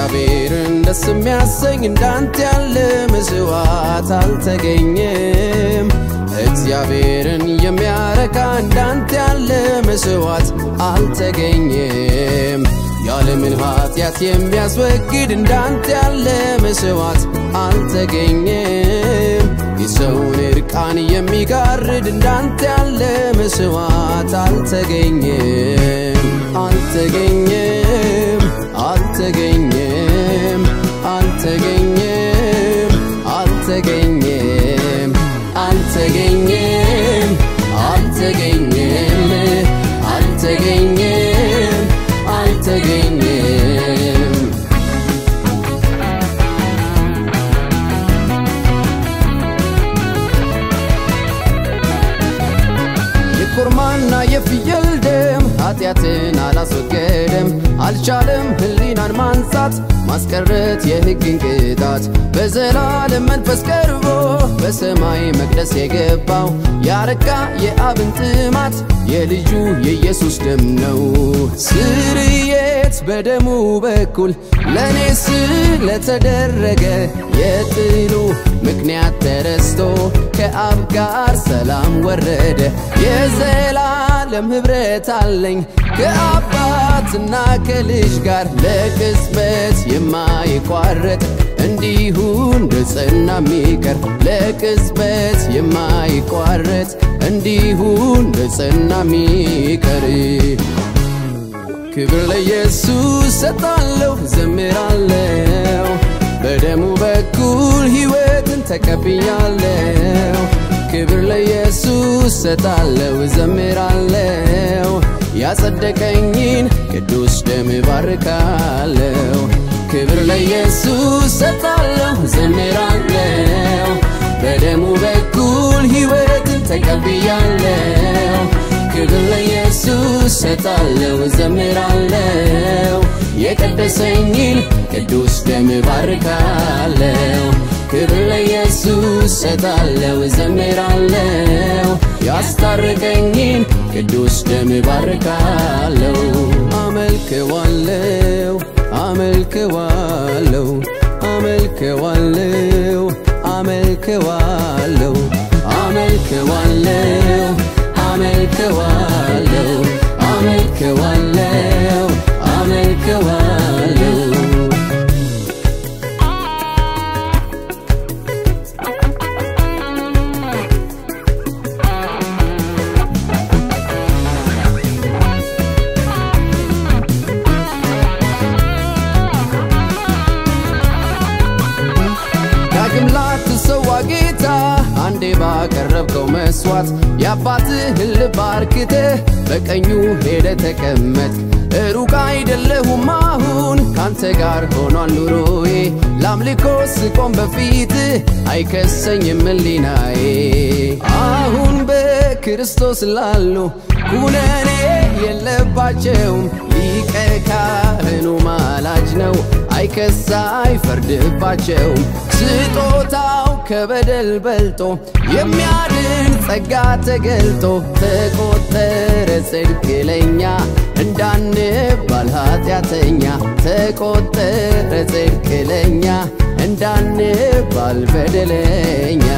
እግዚአብሔርን ደስ የሚያሰኝ እንዳንተ ያለ መስዋዕት አልተገኘም። እግዚአብሔርን የሚያረካ እንዳንተ ያለ መስዋዕት አልተገኘም። የዓለምን ኃጢአት የሚያስወግድ እንዳንተ ያለ መስዋዕት አልተገኘም። የሰውን እርቃን የሚጋርድ እንዳንተ ያለ መስዋዕት አልተገኘም አልተገኘም አልተገኘም አልተገኘም አልተገኘም አልተገኘም አልተገኘም አልተገኘም አልተገኘም የኮርማና የፍየል ደም ኃጢአትን አላስወገደም፣ አልቻለም ህሊናን ማንጻት ማስቀረት የሕግን ቅጣት። በዘላለም መንፈስ ቀርቦ በሰማይ መቅደስ የገባው ያረካ የአብን ጥማት የልጁ የኢየሱስ ደም ነው። ስርየት በደሙ በኩል ለእኔ ስለተደረገ የጥሉ ምክንያት ተረስቶ ከአብ ጋር ሰላም ወረደ። የዘላለም ኅብረት አለኝ ከአባትና ከልጅ ጋር ለቅጽበት የማይቋረጥ እንዲሁ እንደ ጸና የሚቀር ለቅጽበት የማይቋረጥ እንዲሁ እንደ ጸና የሚቀር ክብር ለኢየሱስ ሰጣለሁ ዘምራለሁ በደሙ በኩል ሕይወትን ተቀብያለሁ ክብር ለኢየሱስ ሰጣለሁ ዘምራለሁ ያጸደቀኝን ቅዱስ ደም ባርካለሁ ክብር ለኢየሱስ ሰጣለሁ ዘምራለሁ በደሙ በኩል ሕይወትን ተቀብያለሁ ክብር ለኢየሱስ ሰጣለሁ ዘምራለሁ የቀደሰኝን ቅዱስ ደም ባርካለሁ ክብር ለኢየሱስ ሰጣለሁ ዘምራለሁ ያስታረቀኝን ቅዱስ ደም ባርካለሁ አመልክዋለሁ አመልክዋለሁ አመልክዋለሁ አመልክዋለሁ አመልክዋለሁ አመልክዋለሁ አመልክዋለሁ አመልክዋለሁ ዳግም ላትሰዋ ጌታ አንዴ ባቀረብከው መስዋዕት የአባትህን ልብ አርክተህ በቀኙ ሄደ ተቀመጥ። ሩቅ አይደለሁም አሁን ካንተ ጋር ሆኗል ኑሮዬ። ለአምልኮ ስቆም በፊትህ አይከሰኝም ሕሊናዬ። አሁን በክርስቶስ ላሉ ኩነኔ የለባቸውም። ሊቀ ካህኑ ማላጅ ነው፣ አይከሳ አይፈርድባቸውም። ስጦታው ከበደል በልጦ የሚያድን ጸጋ ተገልጦ ተቆጠረ ጽድቅ ለኛ እንዳንባል ኃጢአተኛ ተቆጠረ ጽድቅ ለኛ እንዳንባል በደለኛ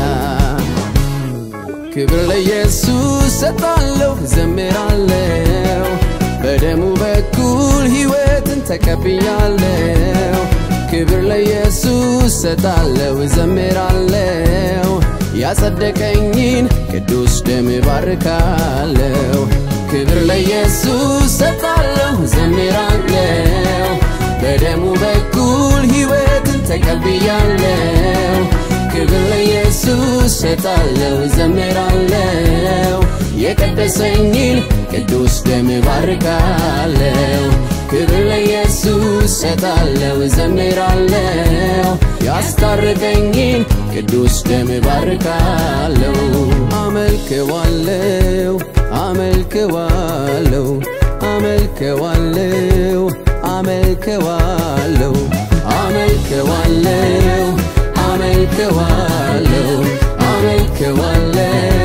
ክብር ለኢየሱስ ሰጣለሁ ዘምራለሁ በደሙ በኩል ሕይወትን ተቀብያለሁ ክብር ለኢየሱስ ሰጣለሁ ዘምራለሁ ያጸደቀኝን ቅዱስ ደም ባርካለሁ ክብር ለኢየሱስ ሰጣለሁ ዘምራለሁ በደሙ በኩል ሕይወትን ተቀብያለሁ ክብር ለኢየሱስ ሰጣለሁ ዘምራለሁ የቀደሰኝን ቅዱስ ደም ባርካለሁ ክብር ለኢየሱስ ሰጣለሁ ዘምራለሁ ያስታረቀኝን ቅዱስ ደም ባርካለሁ አመልክዋለሁ አመልክዋለሁ አመልክዋለሁ አመልክዋለሁ አመልክዋለሁ አመልክዋለሁ አመልክዋለሁ